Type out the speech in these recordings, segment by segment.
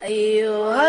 أيها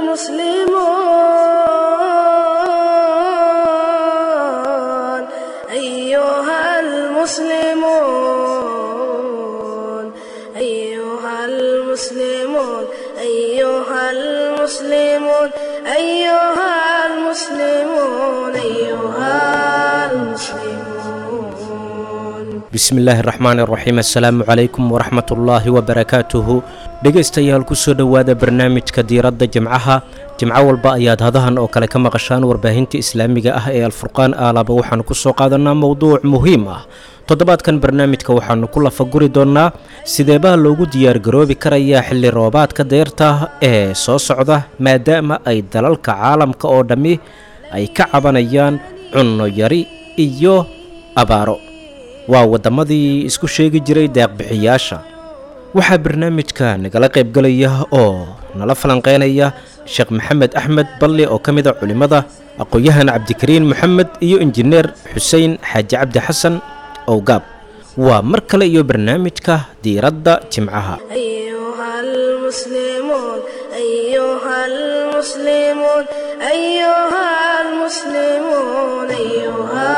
المسلمون أيها المسلمون أيها المسلمون أيها المسلمون أيها المسلمون أيها المسلمون bismillaahi raxmaan iraxiim assalaamu calaykum waraxmatullaahi wabarakaatuhu dhegaystayaal kusoo dhowaada barnaamijka diiradda jimcaha jimco walba ayaad hadahan oo kale ka maqashaan warbaahinta islaamiga ah ee alfurqaan aalaba waxaanu kusoo qaadanaa mowduuc muhiim ah toddobaadkan barnaamijka waxaanu ku lafaguri doonnaa sideebaha loogu diyaargaroobi karayaa xilli roobaadka deyrta ee soo socda maadaama ay dalalka caalamka oo dhammi ay ka cabanayaan cunno yari iyo abaaro waa waddamadii isku sheegi jiray deeqbixiyaasha waxaa barnaamijka nagala qaybgalaya oo nala falanqeynaya sheekh maxamed axmed balli oo ka mid a culimmada aqoon-yahan cabdikariin moxamed iyo injineer xuseen xaaji cabdi xasan owgaab waa mar kale iyo barnaamijka diiradda jimcaha أيها المسلمون أيها المسلمون أيها المسلمون أيها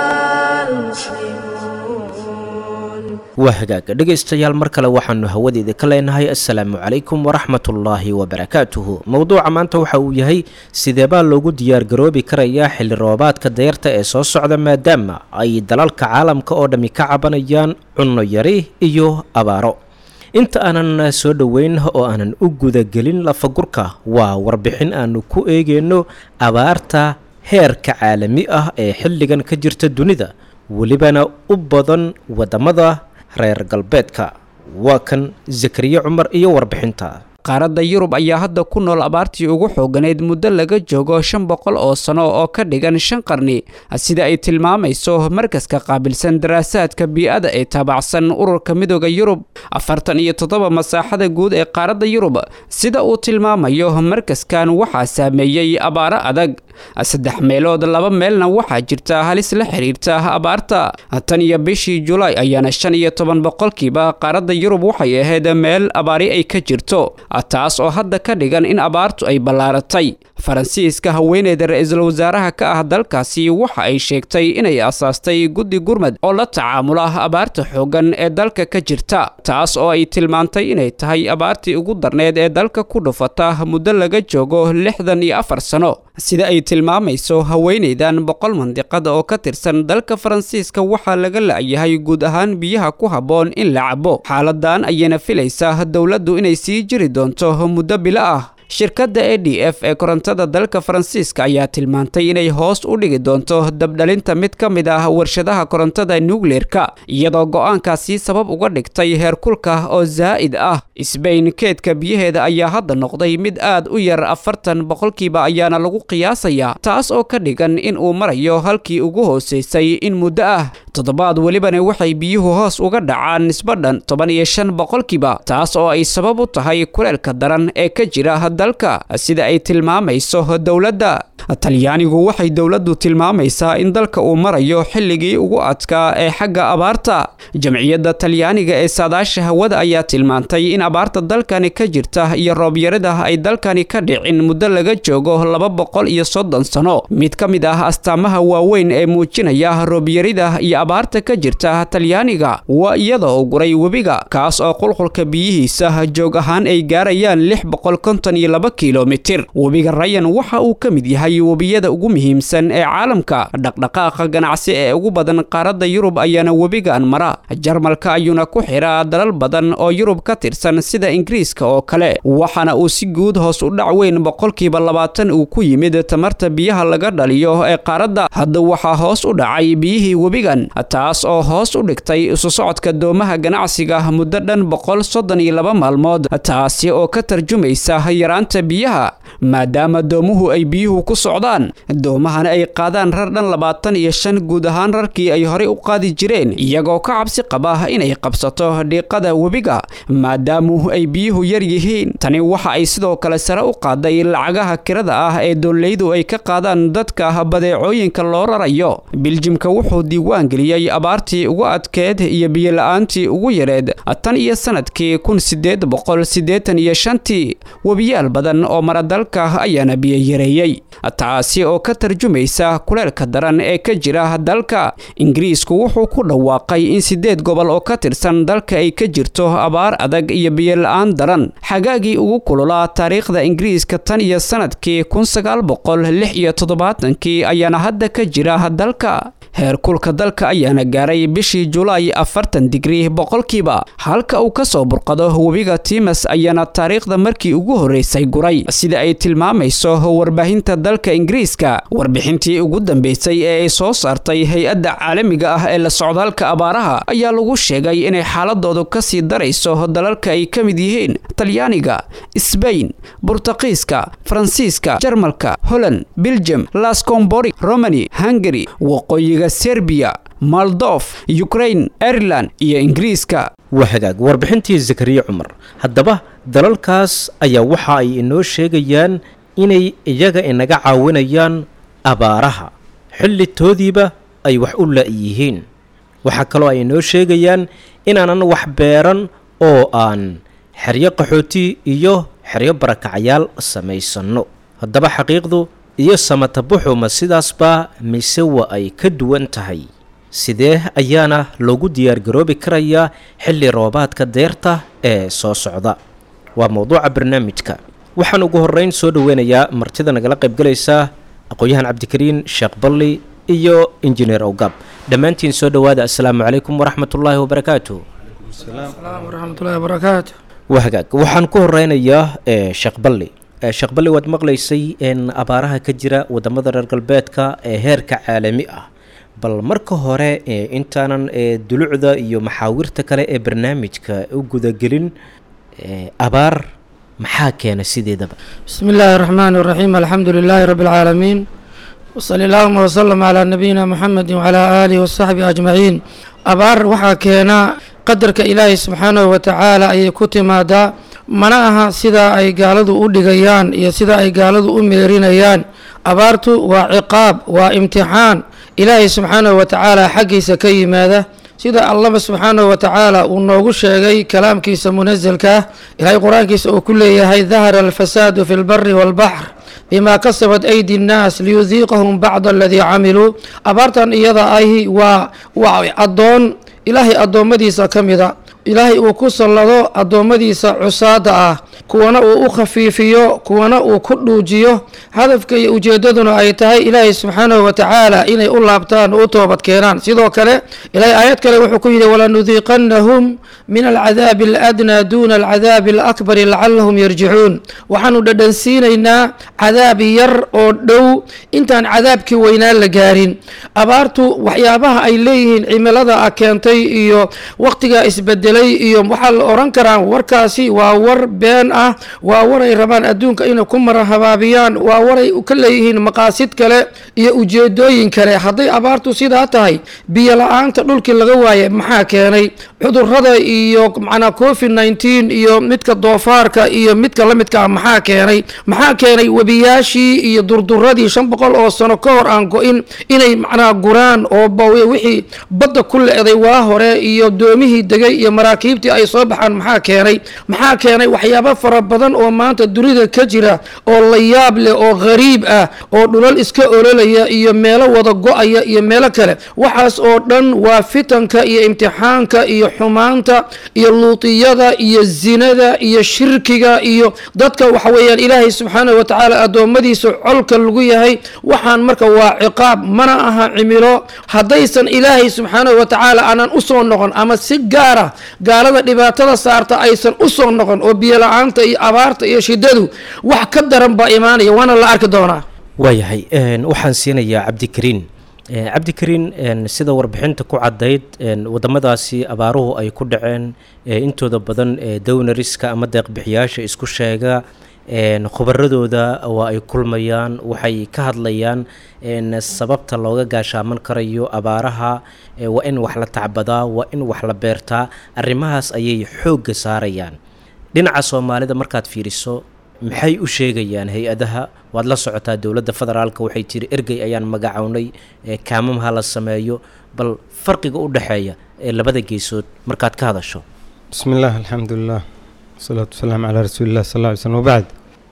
المسلمون waa hagaaga dhegaystayaal mar kale waxaanu hawadeeda ka leenahay assalaamu calaykum waraxmatullaahi wabarakaatuhu mowduuca maanta waxa uu yahay sideebaa loogu diyaargaroobi karayaa xilli roobaadka deyrta ee soo socda maadaama ay dalalka caalamka oo dhammi ka cabanayaan cunno yari iyo abaaro inta aanan soo dhoweyn oo aanan u gudagelin lafagurka waa warbixin aanu ku eegeyno abaarta heerka caalami ah ee xilligan ka jirta dunida welibana u badan waddamada reer galbeedka waa kan zakariya cumar iyo warbixinta qaaradda yurub ayaa hadda ku nool abaartii ugu xooganayd muddo laga joogo shan boqol oo sano oo ka dhigan shan qarni sida ay tilmaamayso markaska qaabilsan daraasaadka bii-ada ee taabacsan ururka midooda yurub afartan iyo toddoba masaaxada guud ee qaaradda yurub sida uu tilmaamayo markaskan waxaa saameeyey abaaro adag saddex meelood laba meelna waxaa jirta halis la xiriirta abaarta tan iyo bishii julaay ayaana shan iyo toban boqolkiiba qaaradda yurub waxay ahayd meel abaari ay ka jirto taas oo hadda ka dhigan in abaartu ay ballaaratay faransiiska haweeneyda ra-iisul wasaaraha ka ah dalkaasi waxa ay sheegtay inay asaastay guddi gurmad oo la tacaamula abaarta xooggan ee dalka ka jirta taas oo ay tilmaantay inay tahay abaartii ugu darneed ee dalka ku dhufata muddo laga joogo lixdan iyo afar sano sida ay tilmaamayso haweeneydan boqol mandiqada oo ka tirsan dalka faransiiska waxaa laga la-yahay guud ahaan biyaha ku habboon in la cabo xaaladan ayayna filaysaa dowladdu inay sii jiri doonto muddo bilo ah shirkadda a d f ee korontada dalka faransiiska ayaa tilmaantay inay hoos u dhigi doonto dabdhalinta mid ka mid ah warshadaha korontada nukleerka iyadoo go-aankaasi sabab uga dhigtay heerkulka oo zaa'id ah sbain keedka biyaheeda ayaa hadda noqday mid aad u yar afartan boqolkiiba ayaana lagu qiyaasayaa taas oo ka dhigan in uu marayo halkii ugu hoosaysay in muddo ah toddobaad welibana waxay biyuhu hoos uga dhacaan nisbadhan toban iyo shan boqolkiiba taas oo ay sabab u tahay kuleelka daran ee ka jira dalka sida ay tilmaamayso dowladda talyaanigu waxay dowladdu tilmaamaysaa in dalka uu marayo xilligii ugu adkaa ee xagga abaarta jamciyadda talyaaniga ee saadaasha hawada ayaa tilmaantay in abaarta dalkani ka jirta iyo roobyarida ay dalkani ka dhicin muddo laga joogo laba boqol iyo soddon sano mid ka mid ah astaamaha waaweyn ee muujinaya roobyarida iyo abaarta ka jirta talyaaniga waa iyada oo guray webiga kaas oo qulqulka biyihiisa joog ahaan ay gaarayaan lix boqol konton iyo laba kilomitir webiga rayan waxa uu ka mid yahay webiyada ugu muhiimsan ee caalamka dhaqdhaqaaqa ganacsi ee ugu badan qaaradda yurub ayaana webigan mara jarmalka ayuuna ku xiraa dalal badan oo yurub ka tirsan sida ingiriiska oo kale waxaana uu si guud hoos u dhac weyn boqolkiiba labaatan uu ku yimid tamarta biyaha laga dhaliyo ee qaaradda hadda waxaa hoos u dhacay biyihii webigan taas oo hoos u dhigtay isu socodka doomaha ganacsiga muddo dhan boqol soddon iyo laba maalmood taasi oo ka tarjumaysa yaraanta biyaha maadaama doomuhu ay biyuhu ku socdaan doomahana ay qaadaan rar dhan labaatan iyo shan guud ahaan rarkii ay horey u qaadi jireen iyagoo ka cabsi qaba inay qabsato dhiiqada webiga maadaamu ay biyuhu yar yihiin tani waxa ay sidoo kale sare u qaaday lacagaha kirada ah ee dooleydu ay ka qaadaan dadka badeecooyinka loo rarayo biljimka wuxuu diiwaan geliyey abaartii ugu adkeed iyo biyola-aantii ugu yareed tan iyo sanadkii kun sideed boqol siddeetan iyo shantii webiyaal badan oo maradalka ayaana biyo yareeyey taasi oo ka tarjumaysa kuleelka daran ee ka jira dalka ingiriisku wuxuu ku dhawaaqay in sideed gobol oo ka tirsan dalka ay ka jirto abaar adag iyo biyola-aan daran xagaagii ugu kululaa taariikhda ingiriiska tan iyo sanadkii kun sagaal boqol lix iyo toddobaatankii ayaana hadda ka jira dalka heerkulka dalka ayaana gaaray bishii julaay afartan digrii boqolkiiba halka uu ka soo burqado webiga timas ayaana taariikhda markii ugu horreysay guray sida ay tilmaamayso warbaahinta dalka ingiriiska warbixintii ugu dambeysay ee ay soo saartay hay-adda caalamiga ah ee la socdaalka abaaraha ayaa lagu sheegay inay xaaladoodu kasii darayso dalalka ay ka mid yihiin talyaaniga sbain burtaqiiska faransiiska jarmalka holland belgium lascombori romani hungari waqooyiga serbiya moldof ukrain ireland iyo ingiriiska waa hagaag warbixintii zakariya cumar haddaba dalalkaas ayaa waxa ay inoo sheegayaan inay iyaga inaga caawinayaan abaaraha xilli toodiiba ay wax u la-yihiin waxaa kaloo ay inoo sheegayaan inaanan wax beeran oo aan xeryo qaxooti iyo xeryo barakacyaal samaysanno haddaba xaqiiqdu iyo samatabuxu ma sidaasbaa mise wa ay ka duwan tahay sidee ayaana loogu diyaargaroobi karayaa xilli roobaadka deerta ee soo socda waa mowduuca barnaamijka waxaan ugu horreyn soo dhoweynayaa martida nagala qaybgalaysa aqoon-yahan cabdikariin sheekh balli iyo injineer owgab dhammaantiin soo dhowaada assalaamu calaykum waraxmatullaahi wabarakaatu waraxmatullahi wabarakaatu waa hagaag waxaan ku horeynayaa sheekh balli sheekh balli waad maqlaysay in abaaraha ka jira wadamada reer galbeedka ee heerka caalami ah bal marka hore intaanan dulucda iyo maxaawirta kale ee barnaamijka u gudagelin abaar maxaa keena sideedaba bismi illaahi araxmaan iraxiim alxamdu lilaahi rabbi alcaalamiin wsali allahuma wsalam calaa nabiyina muxamedi wacalaa aalihi wasaxbihi ajmaciin abaar waxaa keena qadarka ilaahay subxaanahu watacaala ayay ku timaadaa mana aha sida ay gaaladu u dhigayaan iyo sida ay gaaladu u meerinayaan abaartu waa ciqaab waa imtixaan ilaahay subxaanahu watacaala xaggiisa ka yimaada sida allaba subxaanahu watacaala uu noogu sheegay kalaamkiisa munasalka ah ilaahay qur-aankiisa uu ku leeyahay dahara alfasaadu fi lbari waalbaxr bima kasabat aydi nnaas liyudiiqahum bacda aladii camiluu abaartan iyada ahi waa waa addoon ilaahay addoommadiisa ka mida ilaahay uu ku sallado addoommadiisa cusaada ah kuwana uu u khafiifiyo kuwana uu ku dhuujiyo hadafka iyo ujeeddaduna ay tahay ilaahay subxaanahu watacaala inay u laabtaan oo u toobad keenaan sidoo kale ilaahay aayad kale wuxuu ku yidhi walanudiiqannahum min alcadaabi aladnaa duuna alcadaabi alakbari lacalahum yarjicuun waxaanu dhadhansiinaynaa cadaab yar oo dhow intaan cadaabkii weynaan la gaarin abaartu waxyaabaha ay leeyihiin cimilada a keentay iyo wakhtiga isbedelay iyo waxaa la oran karaa warkaasi waa war been ah waa war ay rabaan adduunka inay ku mara habaabiyaan waa waray ka leeyihiin maqaasid kale iyo ujeedooyin kale hadday abaartu sidaa tahay biyo la-aanta dhulkii laga waayay maxaa keenay cudurada iyo macnaa covid nineteen iyo midka doofaarka iyo midka la midka ah maxaa keenay maxaa keenay webiyaashii iyo durduradii shan boqol oo sano ka hor aan go-in inay macnaa guraan oo wixii badda ku le-day waa hore iyo doomihii degay iyo maraakiibtii ay soo baxaan maxaa keenay maxaa keenay waxyaabo fara badan oo maanta dunida ka jira oo la yaab leh oo ghariib ah oo dhulal iska ololaya iyo meelo wada go-aya iyo meelo kale waxaas oo dhan waa fitanka iyo imtixaanka iyo xumaanta iyo luutiyada iyo zinada iyo shirkiga iyo dadka waxa weeyaan ilaahay subxaanahu watacaala addoommadiisa colka lagu yahay waxaan marka waa ciqaab mana aha cimilo haddaysan ilaahay subxaanahu watacaala aanan usoo noqon ama si gaara gaalada dhibaatada saarta aysan usoo noqon oo biyo la-aanta iyo abaarta iyo shidadu wax ka daran baa imaanaya waana la arki doonaa waayahay waxaan siinayaa cabdikariin cabdikariin sida warbixinta ku caddayd wadamadaasi abaaruhu ay ku dhaceen intooda badan downariska ama deeqbixiyaasha isku sheega khubaradooda waa ay kulmayaan waxay ka hadlayaan sababta looga gaashaaman karayo abaaraha waa in wax la tacbadaa waa in wax la beertaa arrimahaas ayay xoogga saarayaan dhinaca soomaalida markaad fiiriso maxay u sheegayaan hay-adaha waad la socotaa dowladda federaalka waxay tiri ergey ayaan magacownay kaamamha la sameeyo bal farqiga u dhexeeya ee labada geesood markaad ka hadasho bismi illah alxamdulilah wasalaatu wasalaamu calaa rasuulilah sal lla ly slm wabacd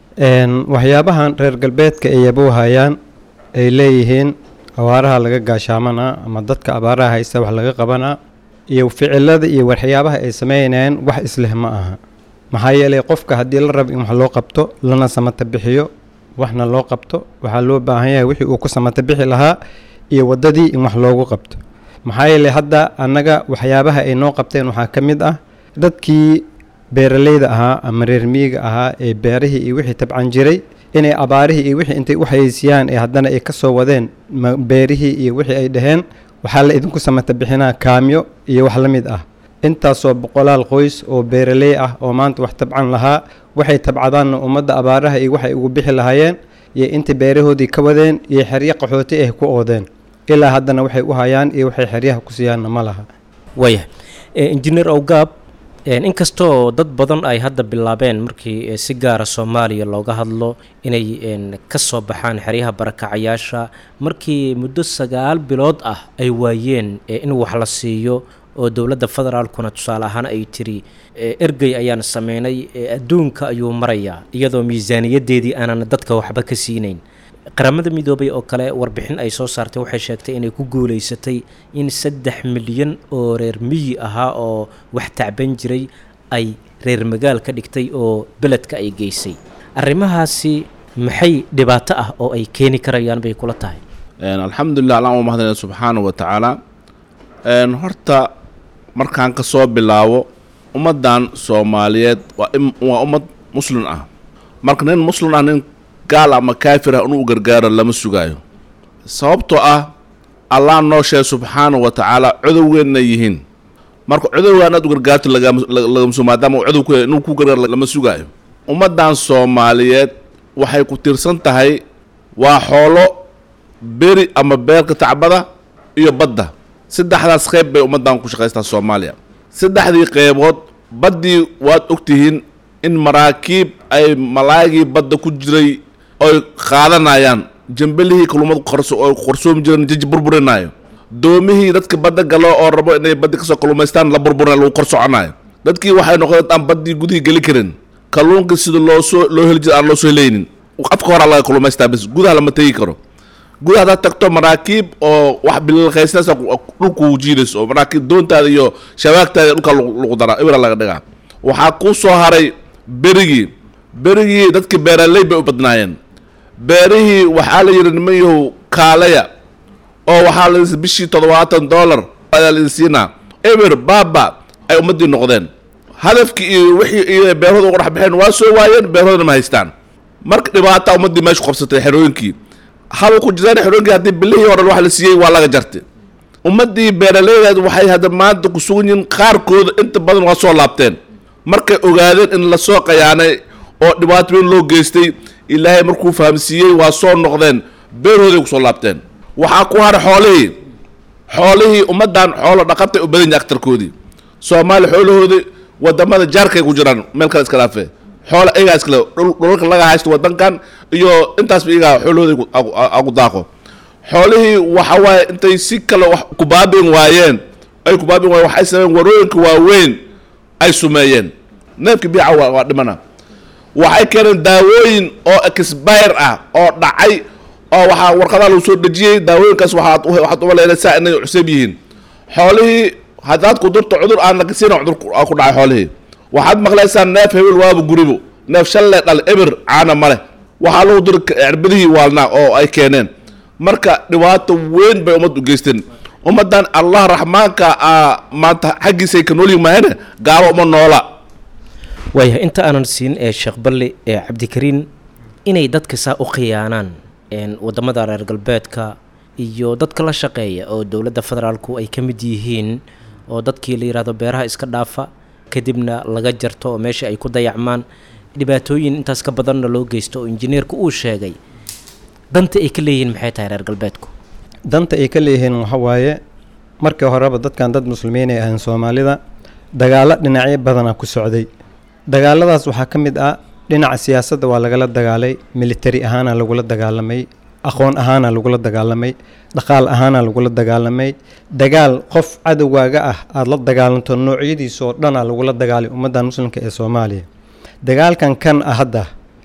waxyaabahan reer galbeedka ay yabowhayaan ay leeyihiin abaaraha laga gaashaamanaa ama dadka abaaraha haysta wax laga qabanaa iyo ficilada iyo waxyaabaha ay sameynayaan wax isleh ma aha maxaa yeelay qofka haddii la rabo in wax loo qabto lana samata bixiyo waxna loo qabto waxaa loo baahan yahay wixii uu ku samata bixi lahaa iyo waddadii in wax loogu qabto maxaa yeelay hadda annaga waxyaabaha ay noo qabteen waxaa ka mid ah dadkii beeraleyda ahaa ama reer miyiga ahaa ee beerihii iyo wixii tabcan jiray inay abaarihii iyo wixii intay u hayeysiyaan ee haddana ay ka soo wadeen beerihii iyo wixii ay dhaheen waxaa la idinku samata bixinaa kaamyo iyo wax la mid ah intaasoo boqolaal qoys oo beeraley ah oo maanta wax tabcan lahaa waxay tabcadaanna ummadda abaaraha iyo waxay ugu bixi lahaayeen iyo intay beerahoodii ka wadeen iyo xeryo qaxooti ah ku oodeen ilaa haddana waxay u hayaan iyo waxay xeryaha ku siiyaanna ma laha waaya injineer owgaab inkastoo dad badan ay hadda bilaabeen markii si gaara soomaaliya looga hadlo inay ka soo baxaan xeryaha barakacayaasha markii muddo sagaal bilood ah ay waayeen in wax la siiyo oo dowladda federaalkuna tusaale ahaan ay tiri ergey ayaan sameynay adduunka ayuu marayaa iyadoo miisaaniyaddeedii aanan dadka waxba ka siinayn qaramada midoobay oo kale warbixin ay soo saartay waxay sheegtay inay ku guulaysatay in saddex milyan oo reer miyi ahaa oo wax tacban jiray ay reer magaal ka dhigtay oo beledka ay geysay arrimahaasi maxay dhibaato ah oo ay keeni karayaan bay kula tahay alxamdulilah allaan u mahadnaya subxaana wa tacaala horta markaan ka soo bilaabo ummaddan soomaaliyeed waa waa ummad muslin ah marka nin muslin ah nin gaal ama kaafir ah inuu gargaaro lama sugaayo sababtoo ah allah noo sheegay subxaana wa tacaala codowgeenna yihiin marka codowgaan aad u gargaarto lagamaso maadaama codow ku inuu ku gargaar lama sugaayo ummaddan soomaaliyeed waxay ku tiirsan tahay waa xoolo beri ama beerka tacbada iyo badda saddexdaas qeyb bay ummaddan ku shaqaystaa soomaaliya saddexdii qeybood baddii waad ogtihiin in maraakiib ay malaagii badda ku jiray oy qaadanayaan jambelihii kalumad oo qarsoomi jireen jaji burburinaayo doomihii dadka badda galo oo rabo inay baddi kasoo kaluumaystaan la burburinayo lagu kor soconaayo dadkii waxay noqdeen aan baddii gudihii geli karin kalluunka sida loo soo loo heli jira aan loo soo helaynin afka horaa laga kaluumaystaa bis gudaha lama tegi karo gudaha hadaad tagto maraakiib oo wax bililqaysnaas dhulku jiidayso oo maraakiib doontaada iyo shabaagtaada dhulka lagu daraa ibra laga dhigaa waxaa kuu soo haray berigii berigii dadka beeraley bay u badnaayeen beerihii waxaa la yidhi niman yahow kaalaya oo waxaa la bishii toddobaatan dollar ayaa la siinaa eber baaba ay ummaddii noqdeen hadafkii iyo wixii iyo beerahooda uga dhex baxeen waa soo waayeen beerahoodana ma haystaan marka dhibaata ummaddii meesha qabsatay xerooyinkii haba ku jiraan xerooyinkii haddii bilihii hore wax la siiyey waa laga jartay ummaddii beeraleydeed waxay hadda maanta ku sugan yihiin qaarkooda inta badan waa soo laabteen markay ogaadeen in lasoo qayaanay oo dhibaato weyn loo geystay ilaahay markuu fahamsiiyey waa soo noqdeen beerhooday kusoo laabteen waxaa ku haray xoolihii xoolihii ummaddan xoolo dhaqatay u badan yahay aktarkoodii soomaali xoolahoodii wadamada jaarkay ku jiraan meel kale iska dhaafee xoola iyagaa iskale dhulalka laga haysto wadankan iyo intaasba iyagaa xoolahooday agu daaqo xoolihii waxa waaye intay si kale wax ku baabin waayeen ay ku baabin waayeen waxay sameeyeen warooyinka waaweyn ay sumeeyeen neefkii biica waa waa dhimana waxay keeneen daawooyin oo expire ah oo dhacay oo waxaa warqadaa lagu soo dejiyey daawooyinkaas waxaad waxaad umaleynaysaa inay cusub yihiin xoolihii haddaad ku durto cudur aan lakasiina cudur ku dhacay xoolihii waxaad maqlaysaa neef hebel waaba guribo neef shalle dhal eber caana male waxaa lagu diri cirbadihii waalnaa oo ay keeneen marka dhibaato weyn bay ummad u geysteen ummaddan allah raxmaanka a maanta xaggiisay ka noolyihin mahane gaalo uma noola waayahay inta aanan siin ee sheekh balli ee cabdikariin inay dadka saa u khiyaanaan wadamada reer galbeedka iyo dadka la shaqeeya oo dowladda federaalku ay ka mid yihiin oo dadkii la yidhaahdo beeraha iska dhaafa kadibna laga jarto oo meesha ay ku dayacmaan dhibaatooyin intaas ka badanna loo geysto oo injineerku uu sheegay danta ay ka leeyihiin maxay tahay reer galbeedku danta ay ka leeyihiin waxa waaye markii horeba dadkan dad muslimiin ay ahayn soomaalida dagaallo dhinacyo badana ku socday dagaaladaas waxaa ka mid ah dhinaca siyaasadda waa lagala dagaalay militari ahaana lagula dagaalamay aqoon ahaana lagula dagaalamay dhaqaal ahaana lagula dagaalamay dagaal qof cadowgaaga ah aada la dagaalanto noocyadiisoo dhana lagula dagaalay ummaddan muslimka ee soomaaliya dagaalkan kan ah hadda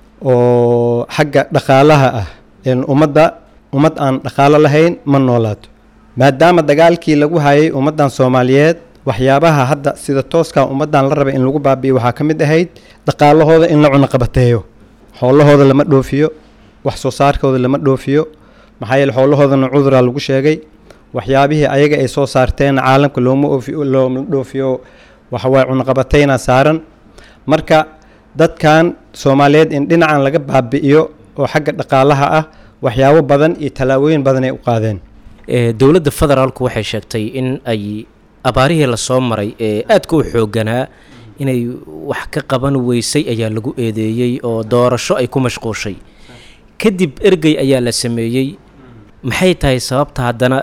oo xagga dhaqaalaha ah ummadda ummad aan dhaqaalo lahayn ma noolaato maadaama dagaalkii lagu hayay ummaddan soomaaliyeed waxyaabaha hadda sida tooskaa ummaddan la rabay in lagu baabi'iyo waxaa ka mid ahayd dhaqaalahooda in la cunaqabateeyo xoolahooda lama dhoofiyo wax soo saarkooda lama dhoofiyo maxaa yeele xoolahoodana cuduraa lagu sheegay waxyaabihii ayaga ay soo saarteen caalamka looma oofi looma dhoofiyo waxawaaye cunaqabateyna saaran marka dadkan soomaaliyeed in dhinacan laga baabi'iyo oo xagga dhaqaalaha ah waxyaabo badan iyo tallaabooyin badan ay u qaadeen dowladda federaalku waxay sheegtay in ay abaarihii lasoo maray ee aadka u xoogganaa inay wax ka qaban weysay ayaa lagu eedeeyey oo doorasho ay ku mashquushay kadib ergey ayaa la sameeyey maxay tahay sababta haddana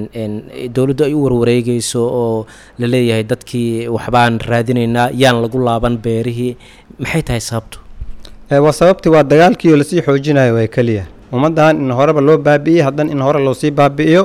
dowladdu ay u warwareegeyso oo la leeyahay dadkii waxbaan raadinaynaa yaan lagu laaban beerihii maxay tahay sababtu waa sababtii waa dagaalkii oo lasii xoojinayo waa keliya ummaddan in horeba loo baabi'iyey haddana in hore loosii baabi'iyo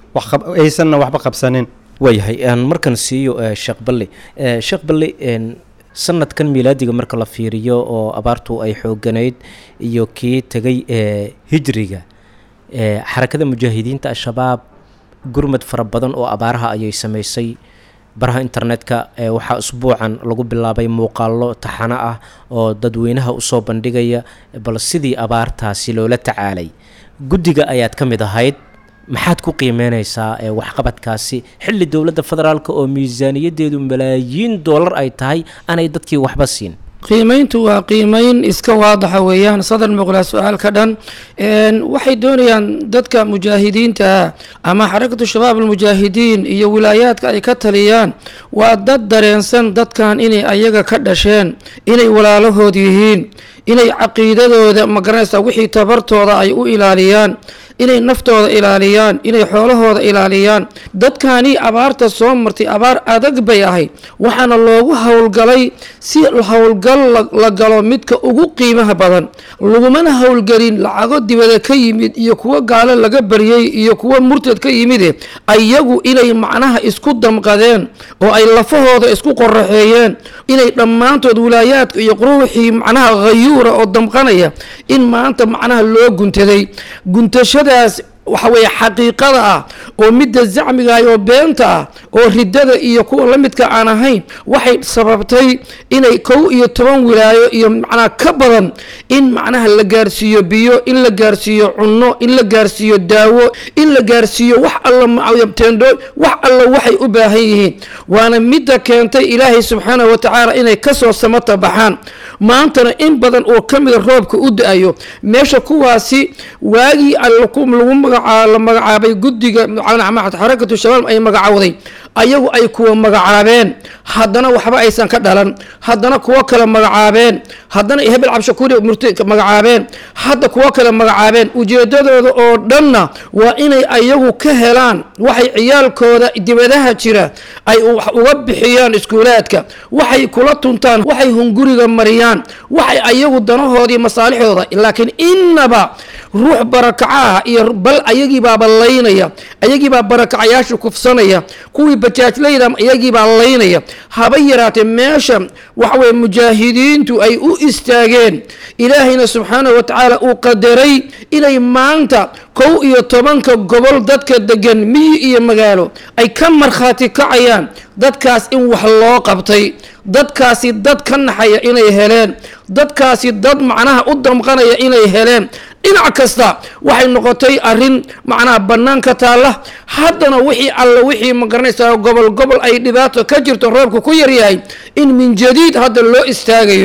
aysanna waxba qabsanin waayahay aan markan siiyo sheekh balli sheekh balli sanadkan miilaadiga marka la fiiriyo oo abaartu ay xooganayd iyo kii tegay hijriga xarakada mujaahidiinta al-shabaab gurmad fara badan oo abaaraha ayay samaysay baraha internetka waxaa usbuucan lagu bilaabay muuqaallo taxano ah oo dadweynaha usoo bandhigaya bal sidii abaartaasi loola tacaalay guddiga ayaad ka mid ahayd maxaad ku qiimeyneysaa waxqabadkaasi xilli dowladda federaalk oo miisaaniyadeedu malaayiin doolar ay tahay aanay dadkii waxba siin qiimayntu waa qiimayn iska waadaxa weeyaan sadar muqlaa su-aalka dhan waxay doonayaan dadka mujaahidiinta ama xarakatu shabaab almujaahidiin iyo wilaayaadka ay ka taliyaan waa dad dareensan dadkan inay ayaga ka dhasheen inay walaalahood yihiin inay caqiidadooda magaranaysa wixii tabartooda ay u ilaaliyaan inay naftooda ilaaliyaan inay xoolahooda ilaaliyaan dadkani abaarta soo martay abaar adag bay ahayd waxaana loogu howlgalay si howlgal la galo midka ugu qiimaha badan lagumana howlgelin lacago dibada ka yimid iyo kuwo gaalo laga baryey iyo kuwo murtad ka yimide ayagu inay macnaha isku damqadeen oo ay lafahooda isku qoraxeeyeen inay dhammaantood wilaayaadka iyo quruuxii macnaha hayuura oo damqanaya in maanta macnaha loo guntaday guntashadaas waxa weeye xaqiiqada ah oo midda zacmigaah oo beenta ah oo riddada iyo kuwa la midka aan ahayn waxay sababtay inay kow iyo toban wilaayo iyo macnaha ka badan in macnaha la gaarsiiyo biyo in la gaarsiiyo cunno in la gaarsiiyo daawo in la gaarsiiyo wax alla teendo wax alla waxay u baahan yihiin waana midda keentay ilaahay subxaanahu watacaala inay kasoo samata baxaan maantana in badan oo ka mida roobka u da-ayo meesha kuwaasi waagii lagu la magacaabay guddiga xarakatu shabaab ay magacawday ayagu ay kuwa magacaabeen haddana waxba aysan ka dhalan haddana kuwo kale magacaabeen haddana hebel cabshakuuri murti magacaabeen hadda kuwo kale magacaabeen ujeedadooda oo dhanna waa inay ayagu ka helaan waxay ciyaalkooda dibadaha jira ay uga bixiyaan iskuulaadka waxay kula tuntaan waxay hunguriga mariyaan waxay ayagu danahoodii masaalixdooda laakiin innaba ruux barakacaah iyo bal ayagiibaaba laynaya ayagiibaa barakacayaasha kufsanaya kuwii bajaajlayda iyagiibaa laynaya haba yaraatee meesha waxaweye mujaahidiintu ay u istaageen ilaahayna subxaanahu wa tacaala uu qadaray inay maanta kow iyo tobanka gobol dadka degan miyi iyo magaalo ay ka markhaati kacayaan dadkaas in wax loo qabtay dadkaasi dad ka naxaya inay heleen dadkaasi dad macnaha u damqanaya inay heleen dhinac kasta waxay noqotay arin macnaha banaanka taalla haddana wixii alla wixii ma garanaysaa gobol gobol ay dhibaato ka jirto roobka ku yaryahay in min jadiid hadda loo istaagayo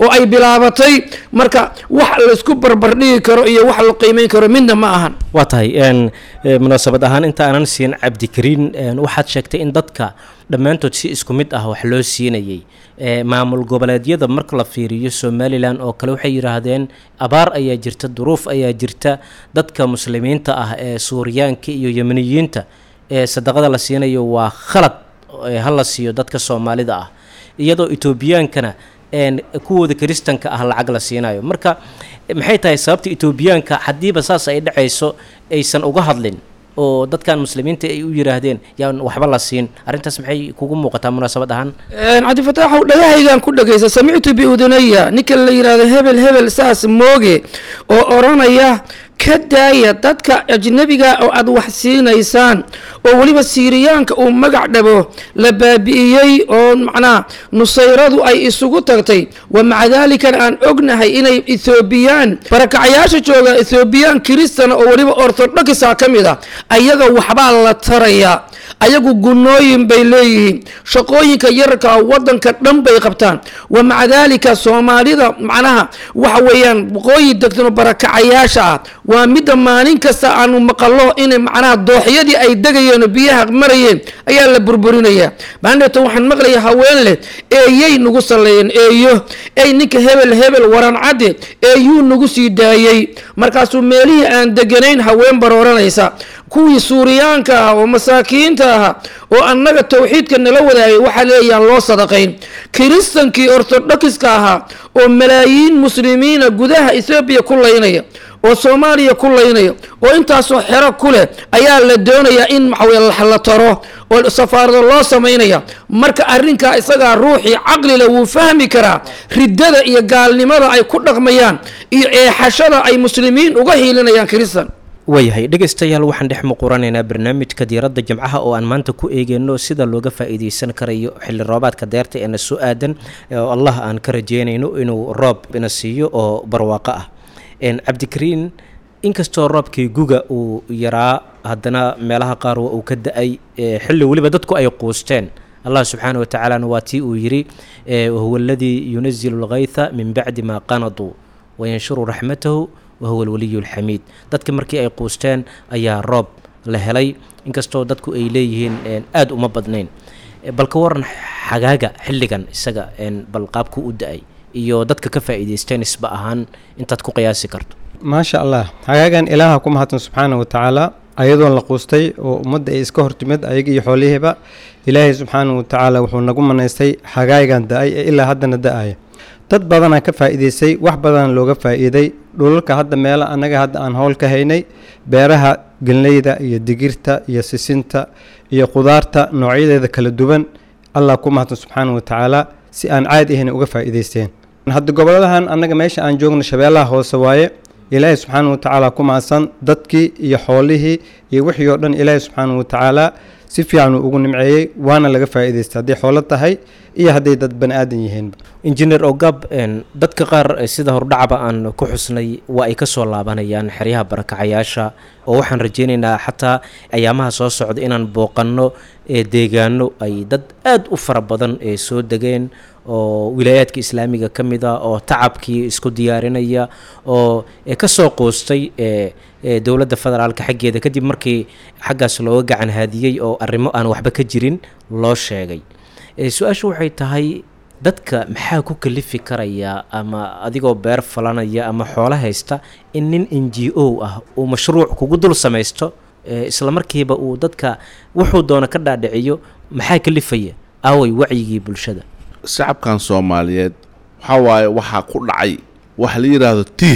oo ay bilaabatay marka wax laysku barbardhigi karo iyo wax la qiimeyn karo midna ma ahan waa tahay munaasabad ahaan inta aanan siin cabdikariin waxaad sheegtay in dadka dhammaantood si isku mid ah wax loo siinayay maamul goboleedyada marka la fiiriyo somalilan oo kale waxay yidhaahdeen abaar ayaa jirta duruuf ayaa jirta dadka muslimiinta ah ee suuriyaanka iyo yemeniyiinta ee sadaqada la siinayo waa khalad ha la siiyo dadka soomaalida ah iyadoo etoobiyaankana kuwooda kiristanka ah lacag la siinayo marka maxay tahay sababta etoobiyaanka haddiiba saas ay dhacayso aysan uga hadlin oo dadkan muslimiinta ay u yidhaahdeen yaan waxba la siin arrintaas maxay kugu muuqataa munaasabad ahaan cabdifataaxow dhagahaygaan ku dhagaysa samictu biudunaya ninka la yidhaahdo hebel hebel saas mooge oo odhanaya ka daaya dadka ajnabiga oo aad wax siinaysaan oo weliba siiriyaanka uu magac dhabo la baabi'iyey oo macnaha nusayradu ay isugu tagtay wa maca daalikan aan ognahay inay ethoobiyan barakacayaasha jooga ethoobiyan kiristana oo weliba ortodokisa ka mid a ayaga waxbaa la tarayaa ayagu gunooyin bay leeyihiin shaqooyinka yararka wadanka dhan bay qabtaan wa maca daalika soomaalida macnaha waxa weeyaan waqooyi degtano barakacayaasha ah waa midda maalin kasta aanu maqalo inay macnaha dooxyadii ay degayeen oo biyaha marayeen ayaa la burburinayaa maandeeto waxaan maqlaya haween leh eeyay nagu salleeyeen eeyo ey ninka hebel hebel waran cadde eeyuu nagu sii daayey markaasuu meelihii aan deganayn haween barooranaysa kuwii suuriyaanka ah oo masaakiinta ahaa oo annaga towxiidka nala wadaagay waxaa leeyaan loo sadaqayn kiristankii ortodokiska ahaa oo malaayiin muslimiina gudaha ethoobiya ku laynaya oo soomaaliya ku laynaya oo intaasoo xero ku leh ayaa la doonayaa in maxaweye la taro oo safaarado loo samaynaya marka arrinkaa isagaa ruuxii caqlile wuu fahmi karaa riddada iyo gaalnimada ay ku dhaqmayaan iyo eexashada ay muslimiin uga hiilinayaan kiristan waayahay dhegaystayaal waxaan dhex muquranaynaa barnaamijka diiradda jimcaha oo aan maanta ku eegeyno sida looga faa'iideysan karayo xilli roobaadka deerta ee na soo aadan oo allah aan ka rajeynayno inuu roob ina siiyo oo barwaaqo ah cabdikariin inkastoo roobkii guga uu yaraa haddana meelaha qaar waa uu ka da-ay xilli weliba dadku ay quusteen allah subxaana wa tacaalana waa tii uu yidhi wahuwa aladii yunazilu lgaytha min bacdi maa qanaduu wayanshuru raxmatahu wahuwa alwaliyu alxamiid dadka markii ay quusteen ayaa roob la helay inkastoo dadku ay leeyihiin aada uma badnayn bal ka waran xagaaga xilligan isaga bal qaabku u da-ay iyo dadka ka faa'iidaysteen isba ahaan intaad ku qiyaasi karto maasha allah xagaagan ilaaha ku mahadsan subxaana wa tacaala ayadoon la quustay oo ummadda ay iska hortimid ayaga iyo xoolihiiba ilaahay subxaana wa tacaala wuxuu nagu manaystay xagaagan da-ay ee ilaa haddana da-aya dad badanaa ka faa'iidaystay wax badan looga faa'iiday dhulalka hadda meelo annaga hadda aan howl ka haynay beeraha gelneyda iyo digirta iyo sisinta iyo qudaarta noocyadeeda kala duwan allah ku mahadsan subxaana wa tacaala si aan caadi ahayn uga faa'iidaysteen hadda goboladahan annaga meesha aan joogno shabeellaha hoose waaye ilaahay subxaana wa tacaala ku mahadsan dadkii iyo xoolihii iyo wixii oo dhan ilaahay subxaana wa tacaala si fiican uu ugu nimceeyey waana laga faa'iidaystay hadday xoolo tahay iyo hadday dad bani aadan yihiinba injineer ogab dadka qaar sida hordhacba aan ku xusnay waa ay ka soo laabanayaan xeryaha barakacayaasha oo waxaan rajeynaynaa xataa ayaamaha soo socda inaan booqanno deegaano ay dad aada u fara badan ee soo degeen oo wilaayaadka islaamiga ka mid a oo tacabkii isku diyaarinaya oo ka soo qoostay dowladda federaalka xaggeeda kadib markii xaggaas looga gacan haadiyey oo arrimo aan waxba ka jirin loo sheegay su-aashu waxay tahay dadka maxaa ku kalifi karaya ama adigoo beer falanaya ama xoolo haysta in nin n g o ah uu mashruuc kugu dul samaysto isla markiiba uu dadka wuxuu doono ka dhaadhiciyo maxaa kalifaya aaway wacyigii bulshada shacabkan soomaaliyeed waxaa waaye waxaa ku dhacay waxa la yidhaahdo tiih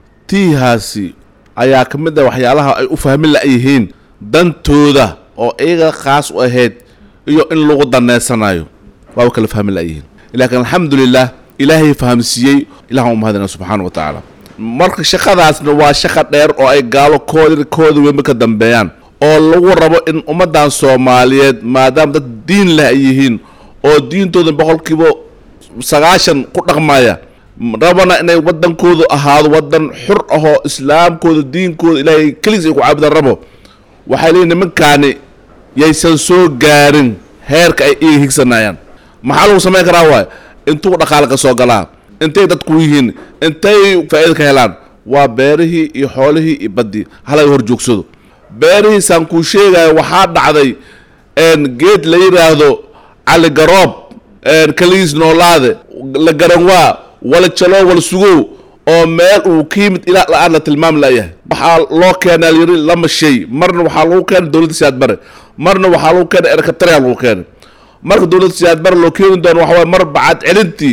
tiihaasi ayaa ka mid ah waxyaalaha ay u fahmi la-yihiin dantooda oo iyaga khaas u ahayd iyo in lagu daneysanayo waaba kala fahmi la-yihiin laakiin alxamdulilah ilaahay fahamsiiyey ilahan u mahadina subxaana wa tacaala marka shaqadaasna waa shaqa dheer oo ay gaalo koodi kooda weynba ka dambeeyaan oo lagu rabo in ummaddan soomaaliyeed maadaama dad diin leh ay yihiin oo diintooda boqolkiiba sagaashan ku dhaqmaya rabana inay wadankoodu ahaado wadan xur ahoo islaamkooda diinkooda ilaahay keligiis ay ku caabudaan rabo waxay leeyihin nimankaani yaysan soo gaarin heerka ay iga higsanayaan maxaa lagu samayn karaa waay intuu dhaqaale ka soo galaa intay dadku yihiin intay faa'iida ka helaan waa beerihii iyo xoolihii iyo baddii halaga hor joogsado beerihiisaan kuu sheegaya waxaa dhacday geed la yidhaahdo cali garoob kaligiis noolaade la garanwaa wala jaloo wala sugow oo meel uu ka yimid ilaa la-aan la tilmaami layahay waxaa loo keenaa layiri lama shay marna waxaa lagu keenay dowladda siyaad bare marna waxaa lagu keenay erkatariya lagu keenay marka dowladda siyaad bare loo keeni doono waxa waye mar bacad celintii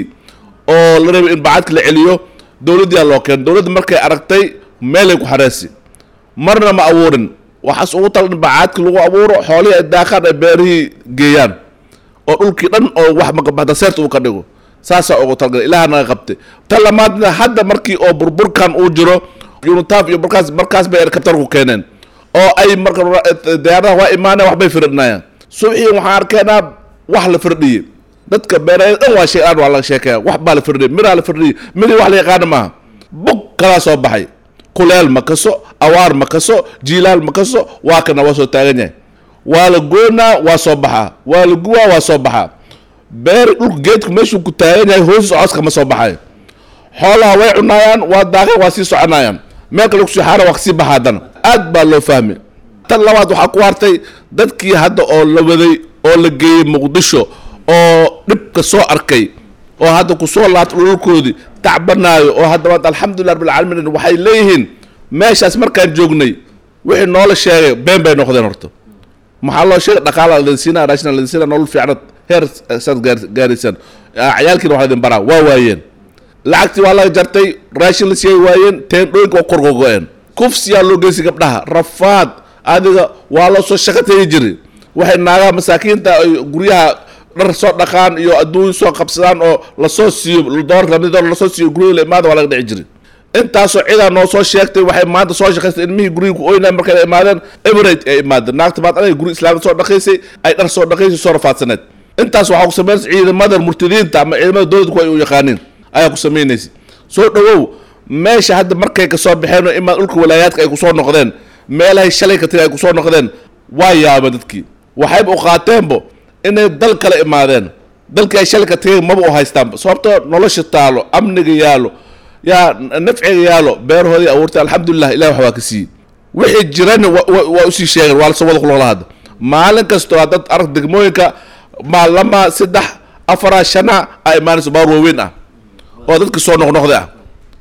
oo la rabay in bacadka la celiyo dowladdiyaa loo keenay dowladda markay aragtay meelay ku xareesi marna ma abuurin waxaas ugu tala in bacadka lagu abuuro xoolihii ay daaqaan ay beerihii geeyaan oo dhulkii dhan oo wax maqabaxda seerta uu ka dhigo saasaa ugu talgalay ilaha naga qabtay ta lamaadna hadda markii oo burburkan uu jiro unitaaf iyo markaas markaas bay erkabtar ku keeneen oo ay marka diyaaradaha waa imaaneen waxbay firdhinayaan subxii waxaan arkeenaa wax la firdhiyey dadka beeralayda dhan waa shay aan waa laga sheekaya wax baa la firdhiyey miraa la firdhiyey mirii wax la yaqaana maaha bug kalaa soo baxay kuleel ma kaso awaar ma kaso jiilaal ma kaso waa kana waa soo taagan yahay waa la goonaa waa soo baxaa waa la guwaa waa soo baxaa beer dhulka geedku meeshuu ku taagan yahay hoosis cooska ma soo baxayo xoolaha way cunaayaan waa daaqeen waa sii soconayaan meel kale kusii xaara waa kasii baxa haddana aad baa loo fahmay tan labaad waxaa ku hartay dadkii hadda oo la waday oo la geeyey muqdisho oo dhibka soo arkay oo hadda kusoo laabtay dhulkoodii tacbanaayo oo haddaba alxamdulilah rabbilcaalamiin waxay leeyihiin meeshaas markaan joognay wixii noola sheegay been bay noqdeen horta maxaa loo sheegay dhaqaala ladinsiina raashina ladinsiina nolol fiicnad heer saad gaaraysan cayaalkiina waxaa idin baraa waa waayeen lacagtii waa laga jartay raashin la siiyay waayeen teendhooyinka waa korgogo-een kufsiyaa loo geysi gabdhaha rafaad adiga waa loo soo shaqo tegi jiri waxay naagaha masaakiinta ay guryaha dhar soo dhaqaan iyo adduun soo qabsadaan oo lasoo siiyo doolar lamid doolar lasoo siiyo guryaha la imaada waa laga dhici jiri intaasoo cidaa noo soo sheegtay waxay maanta soo shaqaystay ilmihii guryihi ku oynaay markay imaadeen emirate ay imaadeen naagta maad anay guri islaamka soo dhaqaysay ay dhar soo dhaqaysay soo rafaadsaneed intaas waxaa ku samaynaysa ciidamada murtadiinta ama ciidamada dowladku ay u yaqaaniin ayaa ku samaynaysa soo dhawow meesha hadda markay kasoo baxeen oo imaa dhulka walaayaadka ay kusoo noqdeen meelahay shalay ka tiri ay kusoo noqdeen waa yaaba dadkii waxayba u qaateenbo inay dal kale imaadeen dalkii ay shalay ka tageen maba u haystaanba sababtoo nolosha taalo amniga yaalo yaa nafciga yaalo beerahoodii abuurtay alxamdulilah ilah wax waa ka siiyey wixii jirana waa usii sheegeen waa lasoo wada kulaqla hadda maalin kastoo dad arag degmooyinka maalama saddex afara shana a imaanayso baar waaweyn ah oo dadka soo noqnoqday ah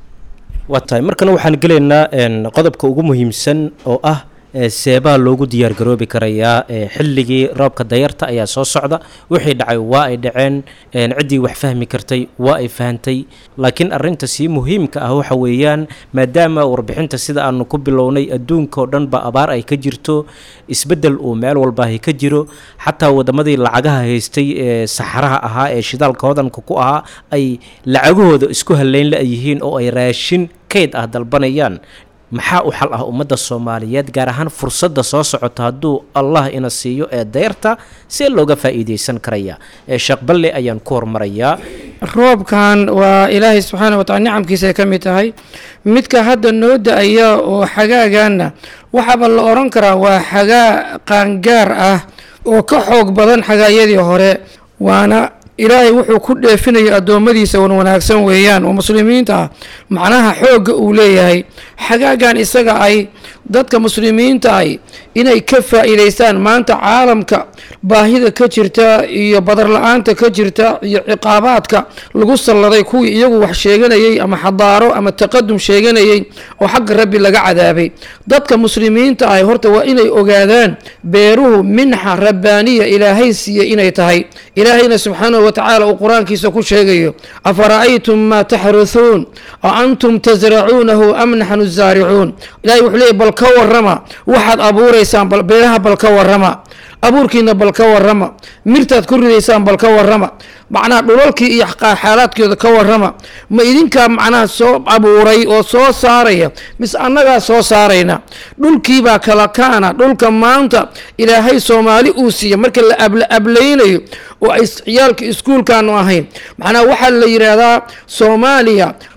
waa tahay markana waxaan gelaynaa qodobka ugu muhiimsan oo ah seebaa loogu diyaargaroobi karayaa xilligii roobka dayarta ayaa soo socda wixii dhacay waa ay dhaceen ciddii wax fahmi kartay waa ay fahantay laakiin arinta sii muhiimka ah waxa weeyaan maadaama warbixinta sida aanu ku bilownay adduunka oo dhan ba abaar ay ka jirto isbeddel uu meel walbaahi ka jiro xataa waddamadii lacagaha haystay ee saxaraha ahaa ee shidaalka hodanka ku ahaa ay lacagahooda isku haleyn la-yihiin oo ay raashin kayd ah dalbanayaan maxaa u xal ah ummadda soomaaliyeed gaar ahaan fursadda soo socota hadduu allah ina siiyo ee deyrta see looga faa'iidaysan karaya ee sheekh balle ayaan ku hormarayaa roobkan waa ilaahay subxaana watacala nicamkiisa ay ka mid tahay midka hadda noo da-aya oo xagaagaana waxaaba la odhan karaa waa xagaa qaangaar ah oo ka xoog badan xagaayadii hore waana ilaahay wuxuu ku dheefinaya addoommadiisa wan wanaagsan weeyaan oo muslimiinta ah macnaha xoogga uu leeyahay xagaagan isaga ay dadka muslimiinta ay inay ka faa'iidaystaan maanta caalamka baahida ka jirta iyo badar la-aanta ka jirta iyo ciqaabaadka lagu salladay kuwii iyagu wax sheeganayey ama xadaaro ama taqadum sheeganayey oo xagga rabbi laga cadaabay dadka muslimiinta ah horta waa inay ogaadaan beeruhu minxa rabbaaniya ilaahay siiya inay tahay ilaahayna subxaanahu watacaala uu qur-aankiisa ku sheegayo afara'aytum maa taxruhuun a antum tasracuunahu am naxnu zaaricuun ilahay wuxuu leeyay bal ka warrama waxaad abuuraysaan beeraha bal ka warrama abuurkiina bal ka warrama mirtaad ku ridaysaan bal ka warrama macnaha dhulalkii iyo xaalaadkooda ka warrama ma idinkaa macnaha soo abuuray oo soo saaraya mise annagaa soo saarayna dhulkiibaa kala kaana dhulka maanta ilaahay soomaali uu siiya marka la ablaynayo oo ay ciyaalka iskuulkaanu ahayn macnaha waxaa la yidhaahdaa soomaaliya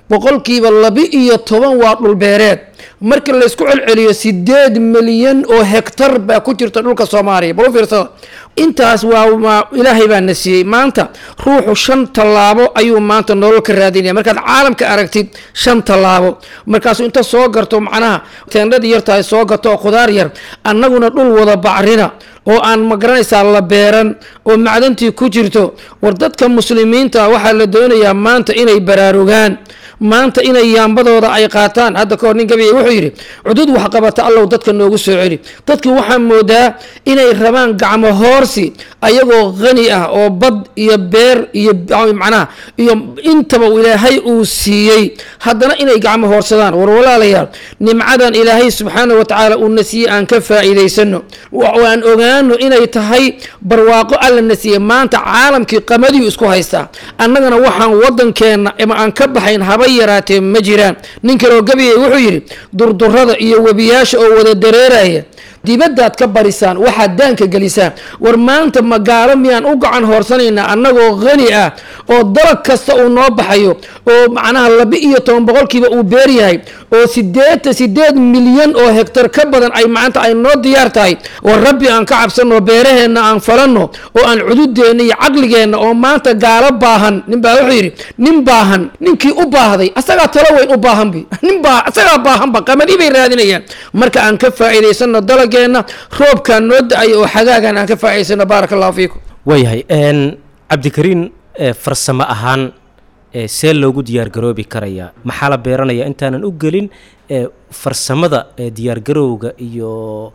boqolkiiba laba iyo toban waa dhulbeereed markii laysku celceliyo sideed milyan oo hektar baa ku jirta dhulka soomaaliya bal u fiirsada intaas waa ilaahay baa na siiyey maanta ruuxu shan tallaabo ayuu maanta nolol ka raadinaya markaad caalamka aragtid shan tallaabo markaasuu inta soo garto macnaha teendhadii yartahay soo gato oo khudaar yar annaguna dhul wada bacrina oo aan magaranaysaa la beeran oo macdantii ku jirto war dadka muslimiinta waxaa la doonayaa maanta inay baraarugaan maanta inay yaambadooda ay qaataan hadda kahor nin gabiya wuxuu yidhi cudud wax qabata allow dadka noogu soo celi dadki waxaa moodaa inay rabaan gacmo hoorsi ayagoo qani ah oo bad iyo beer iyo macnaha iyo intaba ilaahay uu siiyey haddana inay gacmo hoorsadaan war walaalayaal nimcadan ilaahay subxaana wa tacaala uuna siiyey aan ka faa'iidaysano aan ogaano inay tahay barwaaqo alla na siiyey maanta caalamkii qamadiyu isku haystaa annagana waxaan waddankeenna ama aan ka baxayn haba yaraatee ma jiraan nin kaloo gabiyay wuxuu yidhi durdurada iyo webiyaasha oo wada dareeraya dibaddaad ka barisaan waxaad daanka gelisaan war maanta magaalo miyaan u gacan hoorsanaynaa annagoo qani ah oo dalag kasta uu noo baxayo oo macnaha laba iyo toban boqolkiiba uu beer yahay oo sideetan sideed milyan oo hektar ka badan ay maanta ay noo diyaar tahay war rabbi aan ka cabsanno beeraheenna aan falanno oo aan cududeenna iyo caqligeenna oo maanta gaalo baahan nin baa wuxuu yidhi nin baahan ninkii u baahday asagaa talo weyn u baahanbi nin baa asagaa baahanba qamadi bay raadinayaan marka aan ka faa'iidaysanno dalageenna roobkaan noo da-ay oo xagaagan aan ka faa'idaysano baaraka allahu fiikum waayahay cabdikariin farsamo ahaan see loogu diyaargaroobi karayaa maxaa la beeranayaa intaanan u gelin farsamada diyaargarowga iyo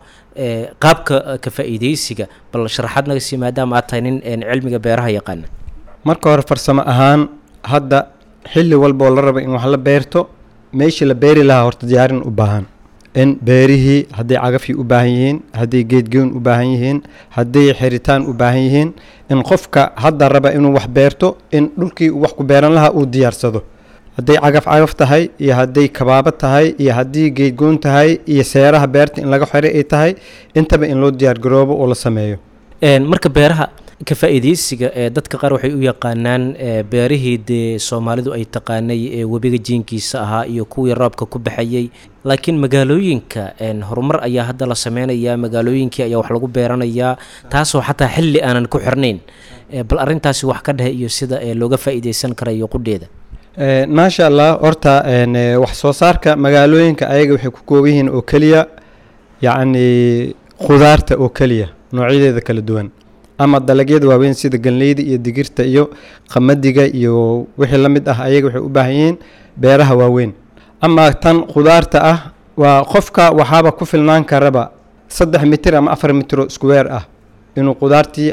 qaabka ka faa'iidaysiga bal sharaxaad naga sii maadaama aad tahay nin cilmiga beeraha yaqaana marka hore farsamo ahaan hadda xilli walboo la raba in wax la beerto meeshii la beeri lahaa horta diyaarin u baahan in beerihii hadday cagafii u baahan yihiin hadday geedgeyn u baahan yihiin hadday xiritaan u baahan yihiin in qofka hadda raba inuu wax beerto in dhulkii uu wax ku beeran lahaa uu diyaarsado hadday cagaf cagaf tahay iyo hadday kabaabo tahay iyo haddii geedgoon tahay iyo seeraha beerta in laga xiro ay tahay intaba in loo diyaargaroobo oo la sameeyo marka beeraha ka faa'iidaysiga ee dadka qaar waxay u yaqaanaan beerihii dee soomaalidu ay taqaanay ee webiga jiinkiisa ahaa iyo kuwii roobka ku baxayey laakiin magaalooyinka horumar ayaa hadda la sameynayaa magaalooyinkii ayaa wax lagu beeranayaa taasoo xataa xilli aanan ku xirnayn bal arrintaasi wax ka dhehe iyo sida looga faa'iidaysan karayo qudheeda maasha allah horta wax soo saarka magaalooyinka ayaga waxay ku kooban yihiin oo keliya yacni khudaarta oo keliya noocyadeeda kala duwan ama dalagyada waaweyn sida ganleyda iyo digirta iyo qamadiga iyo wixii la mid ah ayaga waxay u baahan yihiin beeraha waaweyn ama tan khudaarta ah waa qofka waxaaba ku filnaan karaba saddex mitir ama afar mitro square ah inuu khudaartii